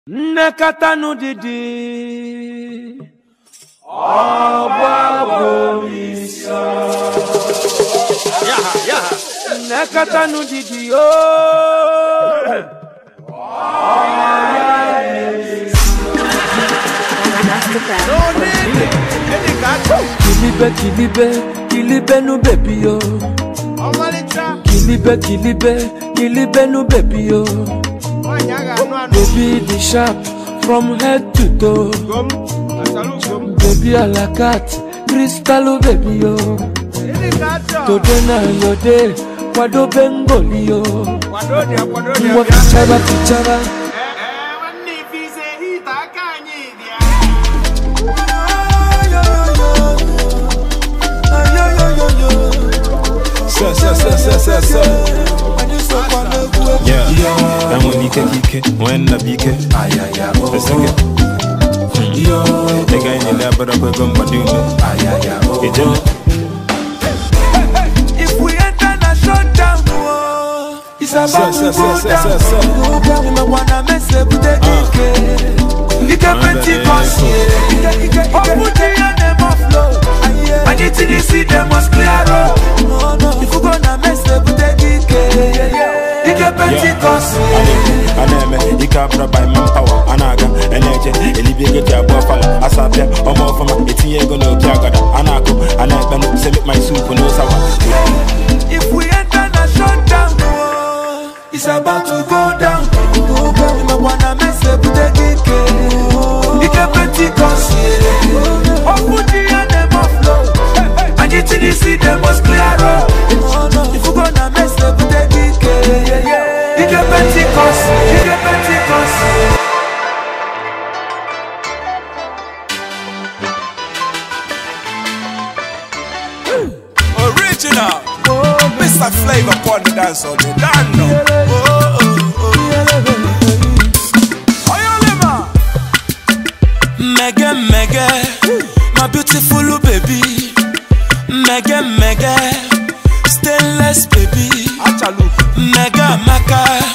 nnekọta didi Yaha, yaha. nnekọta didi ooo. No need it. Any cat. kilibe kilibe kilibe nu bebi yo Ọmalịcha. kilibe kilibe kilibe nu bebi yo Nwaanyị a ga-anụ anụ. baby the sharp from head to toe Ugom. Asalu ugom. baby alakat kristalu bebi yo Any cat. today na your day kwadobe ngoli yo Kwado dị ya, kwado dị ya, ngwa bịa. kichara kichara nwanne ife ise hita aka anyị dị ya. Sir, sir, sir, sir, sir, sir. Yeah, that one ike kike, when na bike. Let's take it. Nigga in the lab, but I'm gonna do me. It just If we enter na shutdown, oh, it's about Sir, to sir, go sir, down. sir, sir, sir. Umewana mese bute ike. Ike Pentecost, yeah. Ike, ike, ike. Open the air, them must flow. And it in the sea, them must clear road. If you gonna mese bute ike. Ike Pentecost, yeah. aneme ike abụrụ by manpower a na-aga eneje elibi ego ji abụọ fala asapịa ọma ọfụma etinye ego n'opi agada a na-akụ a na-ekpenụ semik my soup n'ụsawa If we enter na shutdown, oh, it's about to go down. Umewana mese bute ike. Ike Pentecost, yeah. Open the air, them must flow. And it in the sea, them must clear road. If you gonna mess up with the DK, you get Pentecost, you get Pentecost. Original. Mr. Flavor upon the dance on the dance. Oh, oh, oh. Oyolema. Mega, mega, my beautiful baby. Mega, mega, stainless baby. Achalu. Mega, maka,